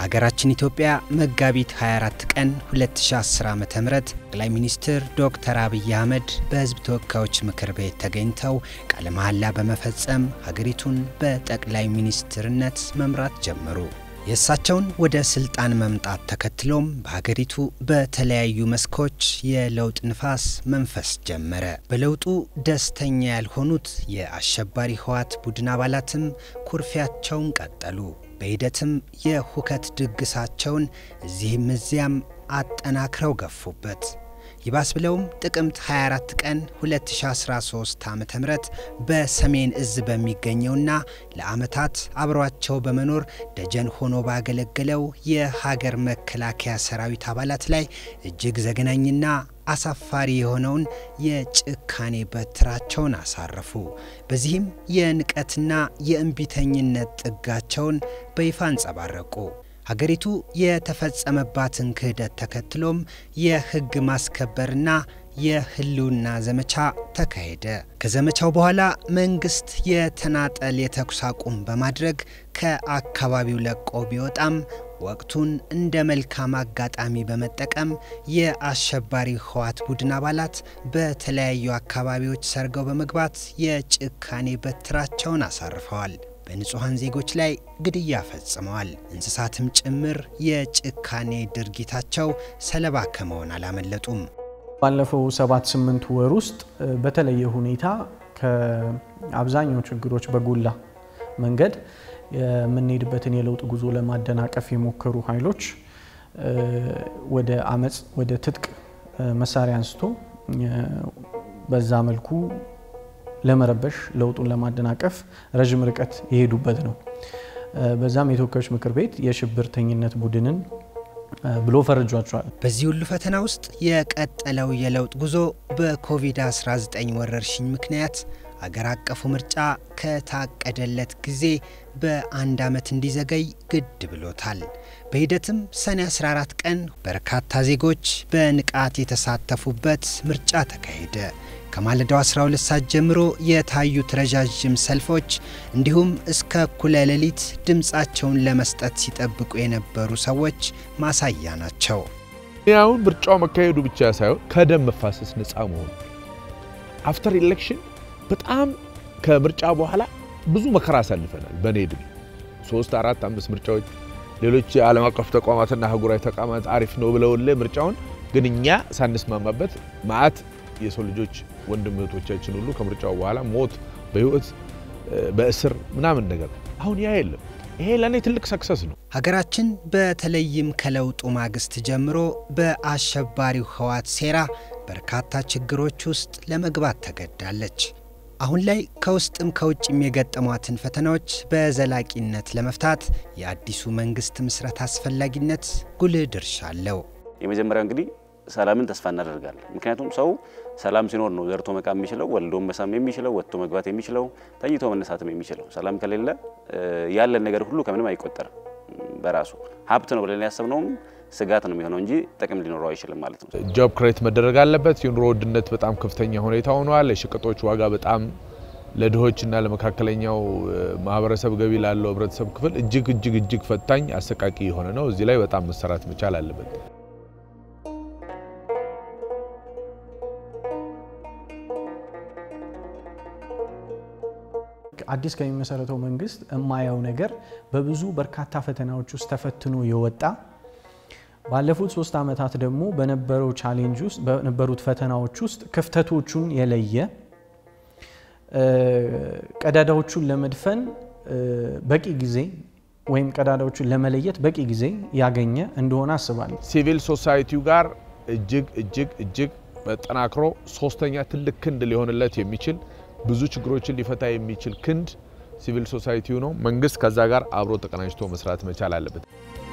በሀገራችን ኢትዮጵያ መጋቢት 24 ቀን 2010 ዓ ም ጠቅላይ ሚኒስትር ዶክተር አብይ አህመድ በሕዝብ ተወካዮች ምክር ቤት ተገኝተው ቃለ መሐላ በመፈጸም ሀገሪቱን በጠቅላይ ሚኒስትርነት መምራት ጀመሩ። የእሳቸውን ወደ ስልጣን መምጣት ተከትሎም በሀገሪቱ በተለያዩ መስኮች የለውጥ ንፋስ መንፈስ ጀመረ። በለውጡ ደስተኛ ያልሆኑት የአሸባሪ ህወሓት ቡድን አባላትም ኩርፊያቸውን ቀጠሉ። በሂደትም የሁከት ድግሳቸውን እዚህም እዚያም አጠናክረው ገፉበት። ይባስ ብለውም ጥቅምት 24 ቀን 2013 ዓ ም በሰሜን እዝ በሚገኘውና ለዓመታት አብሯቸው በመኖር ደጀን ሆኖ ባገለገለው የሀገር መከላከያ ሰራዊት አባላት ላይ እጅግ ዘግናኝና አሳፋሪ የሆነውን የጭካኔ በትራቸውን አሳረፉ። በዚህም የንቀትና የእምቢተኝነት ጥጋቸውን በይፋ አንጸባረቁ። ሀገሪቱ የተፈጸመባትን ክህደት ተከትሎም የሕግ ማስከበርና የህልውና ዘመቻ ተካሄደ። ከዘመቻው በኋላ መንግስት የተናጠል የተኩስ አቁም በማድረግ ከአካባቢው ለቆ ቢወጣም ወቅቱን እንደ መልካም አጋጣሚ በመጠቀም የአሸባሪ ህወሓት ቡድን አባላት በተለያዩ አካባቢዎች ሰርገው በመግባት የጭካኔ በትራቸውን አሳርፈዋል። በንጹሐን ዜጎች ላይ ግድያ ፈጽመዋል። እንስሳትም ጭምር የጭካኔ ድርጊታቸው ሰለባ ከመሆን አላመለጡም። ባለፈው ሰባት ስምንት ወር ውስጥ በተለየ ሁኔታ ከአብዛኛው ችግሮች በጎላ መንገድ የምንሄድበትን የለውጥ ጉዞ ለማደናቀፍ የሞከሩ ኃይሎች ወደ አመፅ፣ ወደ ትጥቅ መሳሪያ አንስቶ በዛ መልኩ ለመረበሽ ለውጡን ለማደናቀፍ ረዥም ርቀት የሄዱበት ነው። በዛም የተወካዮች ምክር ቤት የሽብርተኝነት ቡድንን ብሎ ፈርጇቸዋል። በዚህ ሁሉ ፈተና ውስጥ የቀጠለው የለውጥ ጉዞ በኮቪድ-19 ወረርሽኝ ምክንያት አገር አቀፉ ምርጫ ከታቀደለት ጊዜ በአንድ ዓመት እንዲዘገይ ግድ ብሎታል። በሂደትም ሰኔ 14 ቀን በርካታ ዜጎች በንቃት የተሳተፉበት ምርጫ ተካሄደ። ከማለዳው 12 ሰዓት ጀምሮ የታዩት ረዣዥም ሰልፎች እንዲሁም እስከ እኩለ ሌሊት ድምፃቸውን ለመስጠት ሲጠብቁ የነበሩ ሰዎች ማሳያ ናቸው። አሁን ምርጫው መካሄዱ ብቻ ሳይሆን ከደም መፋሰስ ነፃ መሆኑ አፍተር ኢሌክሽን በጣም ከምርጫ በኋላ ብዙ መከራ አሳልፈናል። በእኔ ዕድሜ ሶስት አራት አምስት ምርጫዎች ሌሎች የዓለም አቀፍ ተቋማትና አህጉራዊ ተቋማት አሪፍ ነው ብለውልህ ምርጫውን ግን እኛ ሳንስማማበት ማአት የሰው ልጆች ወንድም እህቶቻችን ሁሉ ከምርጫው በኋላ ሞት፣ በህይወት በእስር ምናምን ነገር አሁን ያ የለም። ይሄ ለእኔ ትልቅ ሰክሰስ ነው። ሀገራችን በተለይም ከለውጡ ማግስት ጀምሮ በአሸባሪው ህወሓት ሴራ በርካታ ችግሮች ውስጥ ለመግባት ተገዳለች። አሁን ላይ ከውስጥም ከውጭም የገጠሟትን ፈተናዎች በዘላቂነት ለመፍታት የአዲሱ መንግስት ምስረት አስፈላጊነት ጉልህ ድርሻ አለው። የመጀመሪያው እንግዲህ ሰላምን ተስፋ እናደርጋለን። ምክንያቱም ሰው ሰላም ሲኖር ነው ዘርቶ መቃም የሚችለው፣ ወልዶም መሳም የሚችለው፣ ወጥቶ መግባት የሚችለው፣ ተኝቶ መነሳትም የሚችለው። ሰላም ከሌለ ያለን ነገር ሁሉ ከምንም አይቆጠርም። በራሱ ሀብት ነው ብለን ያሰብነውም ስጋት ነው የሚሆነው እንጂ ጥቅም ሊኖረው አይችልም ማለት ነው። ጆብ ክሬት መደረግ አለበት። የኑሮ ውድነት በጣም ከፍተኛ ሁኔታ ሆኗል። የሸቀጦች ዋጋ በጣም ለድሆችና ለመካከለኛው ማህበረሰብ ገቢ ላለው ህብረተሰብ ክፍል እጅግ እጅግ እጅግ ፈታኝ አሰቃቂ የሆነ ነው። እዚህ ላይ በጣም መሰራት መቻል አለበት። አዲስ ከሚመሰረተው መንግስት የማየው ነገር በብዙ በርካታ ፈተናዎች ውስጥ ተፈትኖ የወጣ ባለፉት ሶስት ዓመታት ደግሞ በነበረው ቻሌንጅ ውስጥ በነበሩት ፈተናዎች ውስጥ ክፍተቶቹን የለየ ቀዳዳዎቹን ለመድፈን በቂ ጊዜ ወይም ቀዳዳዎቹን ለመለየት በቂ ጊዜ ያገኘ እንደሆነ አስባለሁ። ሲቪል ሶሳይቲው ጋር እጅግ እጅግ እጅግ መጠናክሮ ሶስተኛ ትልቅ ክንድ ሊሆንለት የሚችል ብዙ ችግሮችን ሊፈታ የሚችል ክንድ ሲቪል ሶሳይቲው ነው። መንግስት ከዛ ጋር አብሮ ተቀናጅቶ መስራት መቻል አለበት።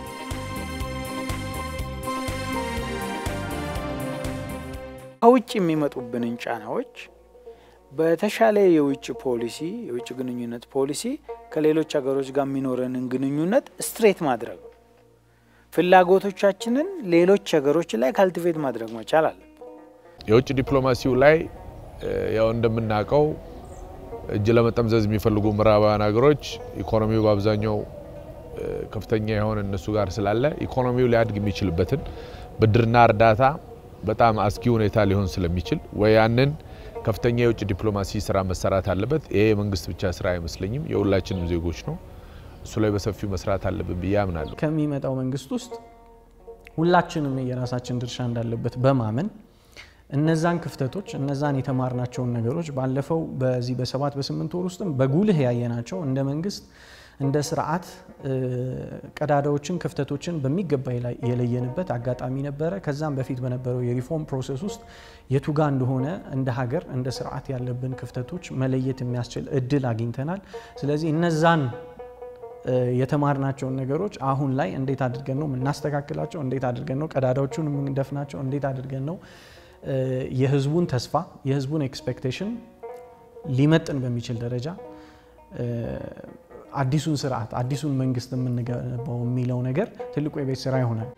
ከውጭ የሚመጡብንን ጫናዎች በተሻለ የውጭ ፖሊሲ የውጭ ግንኙነት ፖሊሲ ከሌሎች ሀገሮች ጋር የሚኖረንን ግንኙነት ስትሬት ማድረግ ፍላጎቶቻችንን ሌሎች ሀገሮች ላይ ካልቲቬት ማድረግ መቻል አለብን። የውጭ ዲፕሎማሲው ላይ ያው እንደምናውቀው እጅ ለመጠምዘዝ የሚፈልጉ ምዕራባውያን ሀገሮች ኢኮኖሚው በአብዛኛው ከፍተኛ የሆነ እነሱ ጋር ስላለ ኢኮኖሚው ሊያድግ የሚችልበትን ብድርና እርዳታ በጣም አስጊ ሁኔታ ሊሆን ስለሚችል ወይ ያንን ከፍተኛ የውጭ ዲፕሎማሲ ስራ መሰራት አለበት። ይሄ የመንግስት ብቻ ስራ አይመስለኝም፣ የሁላችንም ዜጎች ነው። እሱ ላይ በሰፊው መስራት አለብን ብዬ አምናለሁ። ከሚመጣው መንግስት ውስጥ ሁላችንም የራሳችን ድርሻ እንዳለበት በማመን እነዛን ክፍተቶች እነዛን የተማርናቸውን ነገሮች ባለፈው በዚህ በሰባት በስምንት ወር ውስጥም በጉልህ ያየናቸው እንደ መንግስት እንደ ስርዓት ቀዳዳዎችን ክፍተቶችን በሚገባ የለየንበት አጋጣሚ ነበረ። ከዛም በፊት በነበረው የሪፎርም ፕሮሰስ ውስጥ የቱጋ እንደሆነ እንደ ሀገር እንደ ስርዓት ያለብን ክፍተቶች መለየት የሚያስችል እድል አግኝተናል። ስለዚህ እነዛን የተማርናቸውን ነገሮች አሁን ላይ እንዴት አድርገን ነው የምናስተካክላቸው? እንዴት አድርገን ነው ቀዳዳዎቹን የምንደፍናቸው? እንዴት አድርገን ነው የህዝቡን ተስፋ የህዝቡን ኤክስፔክቴሽን ሊመጥን በሚችል ደረጃ አዲሱን ስርዓት አዲሱን መንግስት የምንገነባው የሚለው ነገር ትልቁ የቤት ስራ ይሆናል።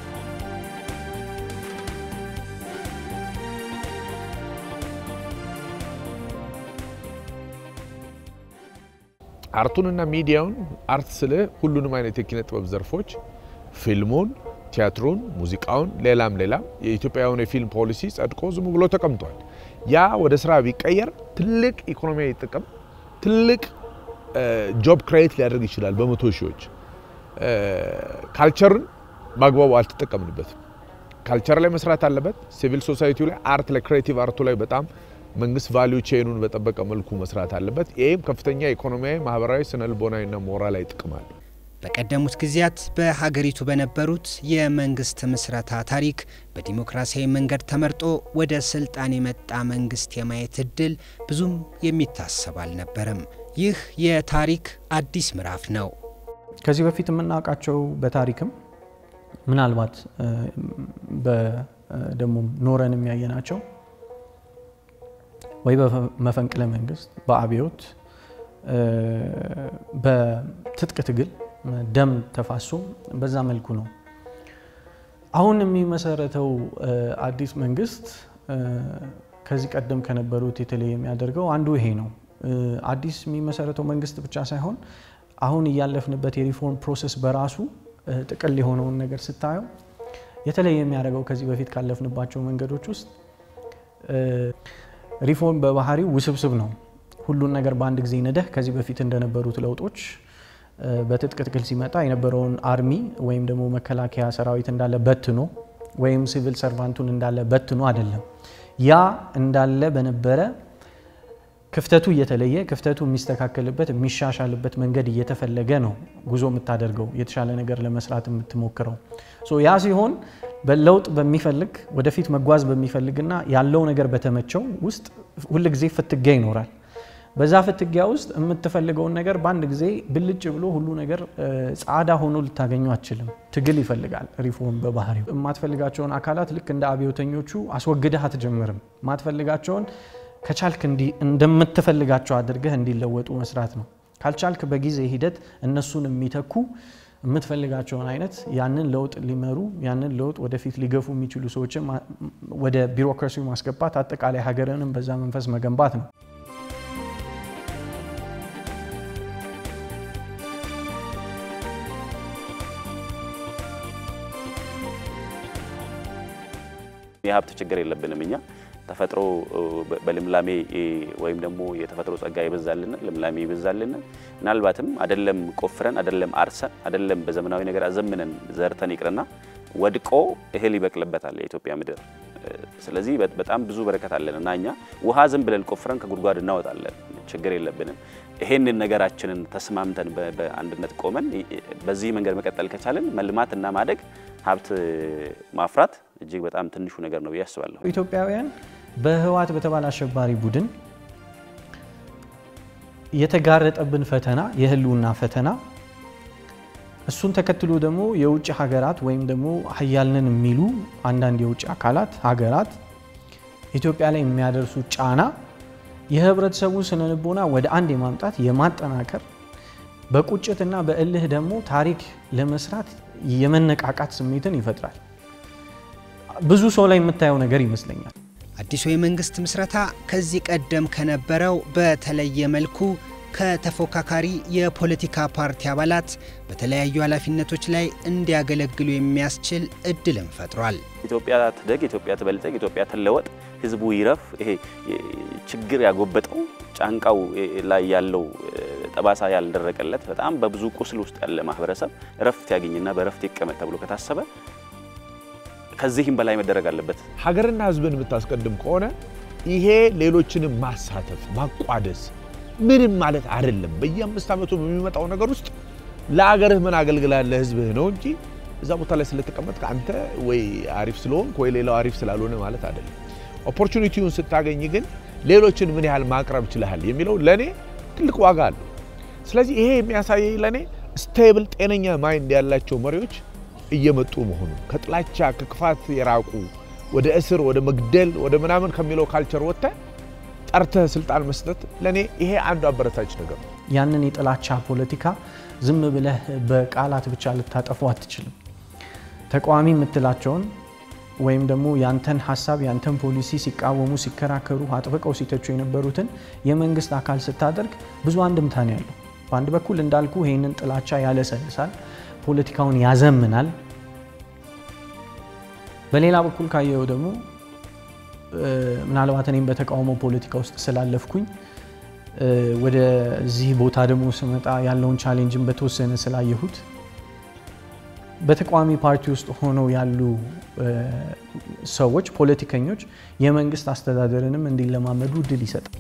አርቱንና ሚዲያውን አርት ስለ ሁሉንም አይነት የኪነ ጥበብ ዘርፎች ፊልሙን፣ ቲያትሩን፣ ሙዚቃውን፣ ሌላም ሌላም የኢትዮጵያውን የፊልም ፖሊሲ ጸድቆ ዝም ብሎ ተቀምጧል። ያ ወደ ስራ ቢቀየር ትልቅ ኢኮኖሚያዊ ጥቅም ትልቅ ጆብ ክሬት ሊያደርግ ይችላል። በመቶ ሺዎች ካልቸርን በአግባቡ አልተጠቀምንበትም። ካልቸር ላይ መስራት አለበት። ሲቪል ሶሳይቲው ላይ አርት ላይ ክሬቲቭ አርቱ ላይ በጣም መንግስት ቫሊዩ ቼኑን በጠበቀ መልኩ መስራት አለበት። ይህም ከፍተኛ ኢኮኖሚያዊ፣ ማህበራዊ፣ ስነልቦናዊና ሞራላዊ ጥቅም አለው። በቀደሙት ጊዜያት በሀገሪቱ በነበሩት የመንግስት ምስረታ ታሪክ በዲሞክራሲያዊ መንገድ ተመርጦ ወደ ስልጣን የመጣ መንግስት የማየት እድል ብዙም የሚታሰብ አልነበረም። ይህ የታሪክ አዲስ ምዕራፍ ነው። ከዚህ በፊት የምናውቃቸው በታሪክም ምናልባት ደግሞ ኖረን የሚያየናቸው ወይ በመፈንቅለ መንግስት፣ በአብዮት፣ በትጥቅ ትግል ደም ተፋሶ በዛ መልኩ ነው። አሁን የሚመሰረተው አዲስ መንግስት ከዚህ ቀደም ከነበሩት የተለየ የሚያደርገው አንዱ ይሄ ነው። አዲስ የሚመሰረተው መንግስት ብቻ ሳይሆን አሁን እያለፍንበት የሪፎርም ፕሮሰስ በራሱ ጥቅል የሆነውን ነገር ስታየው የተለየ የሚያደርገው ከዚህ በፊት ካለፍንባቸው መንገዶች ውስጥ ሪፎርም በባህሪው ውስብስብ ነው። ሁሉን ነገር በአንድ ጊዜ ነደህ ከዚህ በፊት እንደነበሩት ለውጦች በትጥቅ ትግል ሲመጣ የነበረውን አርሚ ወይም ደግሞ መከላከያ ሰራዊት እንዳለ በትኖ ወይም ሲቪል ሰርቫንቱን እንዳለ በትኖ አይደለም። ያ እንዳለ በነበረ ክፍተቱ እየተለየ ክፍተቱ የሚስተካከልበት የሚሻሻልበት መንገድ እየተፈለገ ነው ጉዞ የምታደርገው የተሻለ ነገር ለመስራት የምትሞክረው። ያ ሲሆን በለውጥ በሚፈልግ ወደፊት መጓዝ በሚፈልግና ያለው ነገር በተመቸው ውስጥ ሁልጊዜ ፍትጊያ ይኖራል። በዛ ፍትጊያ ውስጥ የምትፈልገውን ነገር በአንድ ጊዜ ብልጭ ብሎ ሁሉ ነገር ጻዳ ሆኖ ልታገኙ አትችልም። ትግል ይፈልጋል ሪፎርም በባህሪው። የማትፈልጋቸውን አካላት ልክ እንደ አብዮተኞቹ አስወግደህ አትጀምርም። የማትፈልጋቸውን ከቻልክ እንደምትፈልጋቸው አድርገህ እንዲለወጡ መስራት ነው። ካልቻልክ በጊዜ ሂደት እነሱን የሚተኩ የምትፈልጋቸውን አይነት ያንን ለውጥ ሊመሩ ያንን ለውጥ ወደፊት ሊገፉ የሚችሉ ሰዎችን ወደ ቢሮክራሲው ማስገባት፣ አጠቃላይ ሀገርንም በዛ መንፈስ መገንባት ነው። የሀብት ችግር የለብንም እኛ ተፈጥሮ በልምላሜ ወይም ደግሞ የተፈጥሮ ጸጋ ይበዛልን ልምላሜ ይበዛልን። ምናልባትም አደለም ቆፍረን አደለም አርሰን አደለም በዘመናዊ ነገር አዘምነን ዘርተን ይቅርና ወድቆ እህል ይበቅልበታል የኢትዮጵያ ምድር። ስለዚህ በጣም ብዙ በረከት አለን እና እኛ ውሃ ዝም ብለን ቆፍረን ከጉድጓድ እናወጣለን፣ ችግር የለብንም። ይሄንን ነገራችንን ተስማምተን በአንድነት ቆመን በዚህ መንገድ መቀጠል ከቻለን መልማት እና ማደግ ሀብት ማፍራት እጅግ በጣም ትንሹ ነገር ነው ብዬ አስባለሁ። ኢትዮጵያውያን በህወሓት በተባለ አሸባሪ ቡድን የተጋረጠብን ፈተና የህልውና ፈተና እሱን ተከትሎ ደግሞ የውጭ ሀገራት ወይም ደግሞ ሀያልንን የሚሉ አንዳንድ የውጭ አካላት ሀገራት ኢትዮጵያ ላይ የሚያደርሱ ጫና የህብረተሰቡ ስነ ልቦና ወደ አንድ የማምጣት የማጠናከር በቁጭትና በእልህ ደግሞ ታሪክ ለመስራት የመነቃቃት ስሜትን ይፈጥራል። ብዙ ሰው ላይ የምታየው ነገር ይመስለኛል። አዲሱ የመንግስት ምስረታ ከዚህ ቀደም ከነበረው በተለየ መልኩ ከተፎካካሪ የፖለቲካ ፓርቲ አባላት በተለያዩ ኃላፊነቶች ላይ እንዲያገለግሉ የሚያስችል እድልን ፈጥሯል። ኢትዮጵያ ትደግ፣ ኢትዮጵያ ትበልጸግ፣ ኢትዮጵያ ትለወጥ፣ ህዝቡ ይረፍ። ይሄ ችግር ያጎበጠው ጫንቃው ላይ ያለው ጠባሳ ያልደረቀለት በጣም በብዙ ቁስል ውስጥ ያለ ማህበረሰብ እረፍት ያገኝና በእረፍት ይቀመጥ ተብሎ ከታሰበ ከዚህም በላይ መደረግ አለበት። ሀገርና ህዝብን የምታስቀድም ከሆነ ይሄ ሌሎችንም ማሳተፍ ማቋደስ ምንም ማለት አይደለም። በየአምስት ዓመቱ በሚመጣው ነገር ውስጥ ለሀገርህ ምን አገልግላል ለህዝብህ ነው እንጂ እዛ ቦታ ላይ ስለተቀመጥክ አንተ ወይ አሪፍ ስለሆንክ ወይ ሌላው አሪፍ ስላልሆነ ማለት አይደለም። ኦፖርቹኒቲውን ስታገኝ ግን ሌሎችን ምን ያህል ማቅረብ ችለሃል የሚለው ለእኔ ትልቅ ዋጋ አለው። ስለዚህ ይሄ የሚያሳየኝ ለእኔ ስቴብል ጤነኛ ማይንድ ያላቸው መሪዎች እየመጡ መሆኑ ከጥላቻ ከክፋት የራቁ ወደ እስር ወደ መግደል ወደ ምናምን ከሚለው ካልቸር ወጥተህ ጠርተህ ስልጣን መስጠት ለእኔ ይሄ አንዱ አበረታች ነገር ነው። ያንን የጥላቻ ፖለቲካ ዝም ብለህ በቃላት ብቻ ልታጠፉ አትችልም። ተቃዋሚ የምትላቸውን ወይም ደግሞ ያንተን ሀሳብ ያንተን ፖሊሲ ሲቃወሙ፣ ሲከራከሩ፣ አጥብቀው ሲተቹ የነበሩትን የመንግስት አካል ስታደርግ ብዙ አንድምታ ነው ያለው። በአንድ በኩል እንዳልኩ ይህንን ጥላቻ ያለሰልሳል፣ ፖለቲካውን ያዘምናል። በሌላ በኩል ካየው ደግሞ ምናልባት እኔም በተቃውሞ ፖለቲካ ውስጥ ስላለፍኩኝ ወደዚህ ቦታ ደግሞ ስመጣ ያለውን ቻሌንጅን በተወሰነ ስላየሁት በተቃዋሚ ፓርቲ ውስጥ ሆነው ያሉ ሰዎች ፖለቲከኞች የመንግስት አስተዳደርንም እንዲለማመዱ እድል ይሰጣል።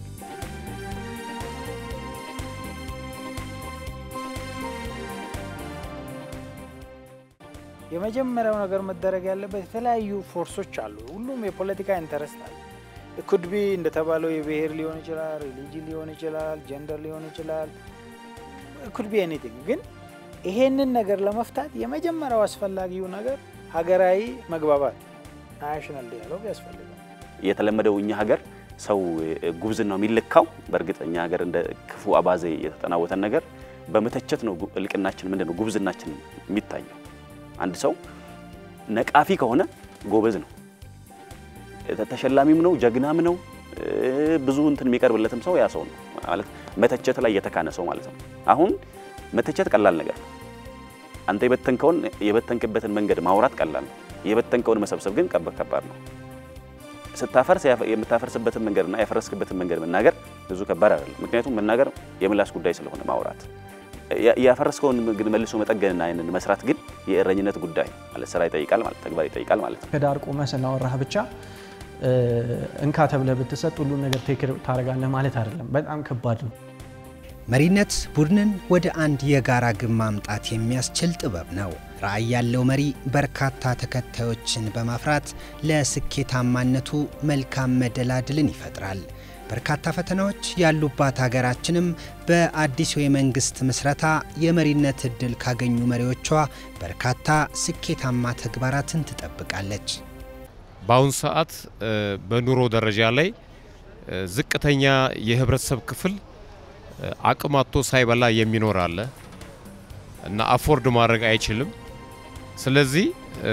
የመጀመሪያው ነገር መደረግ ያለበት የተለያዩ ፎርሶች አሉ። ሁሉም የፖለቲካ ኢንተረስት አለ። ኩድቢ እንደተባለው የብሔር ሊሆን ይችላል፣ ሪሊጅን ሊሆን ይችላል፣ ጀንደር ሊሆን ይችላል። ኩድቢ ኤኒቲንግ። ግን ይሄንን ነገር ለመፍታት የመጀመሪያው አስፈላጊው ነገር ሀገራዊ መግባባት ናሽናል ዲያሎግ ያስፈልጋል። የተለመደው እኛ ሀገር ሰው ጉብዝናው የሚለካው በእርግጥ እኛ ሀገር እንደ ክፉ አባዜ የተጠናወተን ነገር በመተቸት ነው። እልቅናችን ምንድን ነው? ጉብዝናችን የሚታየው አንድ ሰው ነቃፊ ከሆነ ጎበዝ ነው፣ ተሸላሚም ነው፣ ጀግናም ነው። ብዙ እንትን የሚቀርብለትም ሰው ያ ሰው ነው ማለት መተቸት ላይ የተካነ ሰው ማለት ነው። አሁን መተቸት ቀላል ነገር ነው። አንተ የበተንከውን የበተንክበትን መንገድ ማውራት ቀላል ነው። የበተንከውን መሰብሰብ ግን ከባድ ነው። ስታፈርስ የምታፈርስበትን መንገድና ያፈረስክበትን መንገድ መናገር ብዙ ከባድ አይደለም። ምክንያቱም መናገር የምላስ ጉዳይ ስለሆነ ማውራት ያፈረስከውን ግን መልሶ መጠገንና ያንን መስራት ግን የእረኝነት ጉዳይ ማለት ስራ ይጠይቃል ማለት ተግባር ይጠይቃል ማለት ነው። ከዳር ቆመህ ስላወራህ ብቻ እንካ ተብለህ ብትሰጥ ሁሉን ነገር ቴክ ታደርጋለህ ማለት አይደለም። በጣም ከባድ ነው። መሪነት ቡድንን ወደ አንድ የጋራ ግብ ማምጣት የሚያስችል ጥበብ ነው። ራዕይ ያለው መሪ በርካታ ተከታዮችን በማፍራት ለስኬታማነቱ መልካም መደላድልን ይፈጥራል። በርካታ ፈተናዎች ያሉባት ሀገራችንም በአዲሱ የመንግስት ምስረታ የመሪነት እድል ካገኙ መሪዎቿ በርካታ ስኬታማ ተግባራትን ትጠብቃለች። በአሁኑ ሰዓት በኑሮ ደረጃ ላይ ዝቅተኛ የህብረተሰብ ክፍል አቅም አጥቶ ሳይበላ የሚኖር አለ እና አፎርድ ማድረግ አይችልም። ስለዚህ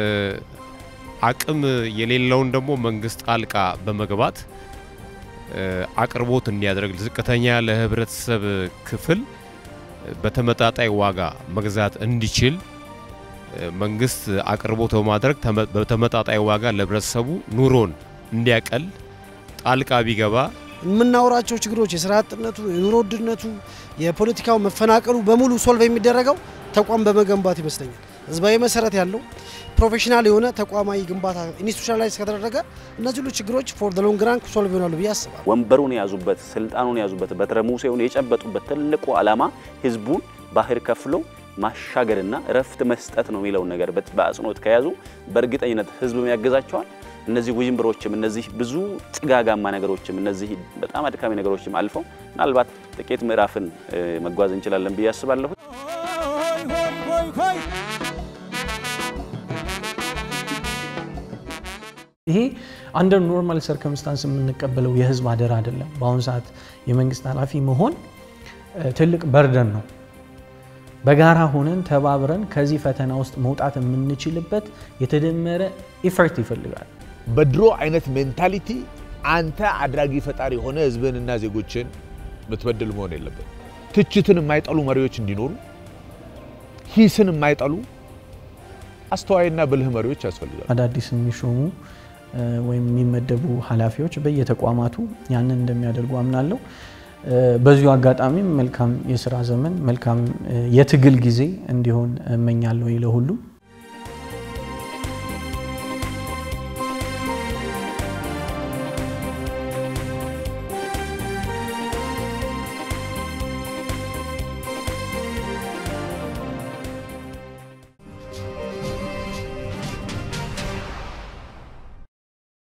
አቅም የሌለውን ደግሞ መንግስት ጣልቃ በመግባት አቅርቦት እንዲያደርግ ዝቅተኛ ለህብረተሰብ ክፍል በተመጣጣኝ ዋጋ መግዛት እንዲችል መንግስት አቅርቦት በማድረግ በተመጣጣኝ ዋጋ ለህብረተሰቡ ኑሮን እንዲያቀል ጣልቃ ቢገባ የምናወራቸው ችግሮች የስራ አጥነቱ፣ የኑሮ ውድነቱ፣ የፖለቲካው መፈናቀሉ በሙሉ ሶልቭ የሚደረገው ተቋም በመገንባት ይመስለኛል። ህዝባዊ መሰረት ያለው ፕሮፌሽናል የሆነ ተቋማዊ ግንባታ ኢንስቲቱሽናላይዝ ከተደረገ እነዚህ ሁሉ ችግሮች ፎር ዘ ሎንግ ራን ሶልቭ ይሆናሉ ብዬ አስባለሁ። ወንበሩን የያዙበት ስልጣኑን የያዙበት በትረ ሙሴውን የጨበጡበት ትልቁ ዓላማ ህዝቡን ባህር ከፍሎ ማሻገርና እረፍት መስጠት ነው የሚለውን ነገር በአጽንኦት ከያዙ በእርግጠኝነት ህዝብም ያገዛቸዋል። እነዚህ ውዥንብሮችም እነዚህ ብዙ ጭጋጋማ ነገሮችም እነዚህ በጣም አድካሚ ነገሮችም አልፈው ምናልባት ጥቂት ምዕራፍን መጓዝ እንችላለን ብዬ አስባለሁ። ይሄ አንደር ኖርማል ሰርከምስታንስ የምንቀበለው የህዝብ አደራ አይደለም። በአሁኑ ሰዓት የመንግስት ኃላፊ መሆን ትልቅ በርደን ነው። በጋራ ሆነን ተባብረን ከዚህ ፈተና ውስጥ መውጣት የምንችልበት የተደመረ ኢፈርት ይፈልጋል። በድሮ አይነት ሜንታሊቲ አንተ አድራጊ ፈጣሪ የሆነ ህዝብንና ዜጎችን ምትበድል መሆን የለበት። ትችትን የማይጠሉ መሪዎች እንዲኖሩ፣ ሂስን የማይጠሉ አስተዋይና ብልህ መሪዎች ያስፈልጋሉ። አዳዲስ የሚሾሙ ወይም የሚመደቡ ኃላፊዎች በየተቋማቱ ያንን እንደሚያደርጉ አምናለሁ። በዚሁ አጋጣሚም መልካም የስራ ዘመን መልካም የትግል ጊዜ እንዲሆን እመኛለሁ ለሁሉም።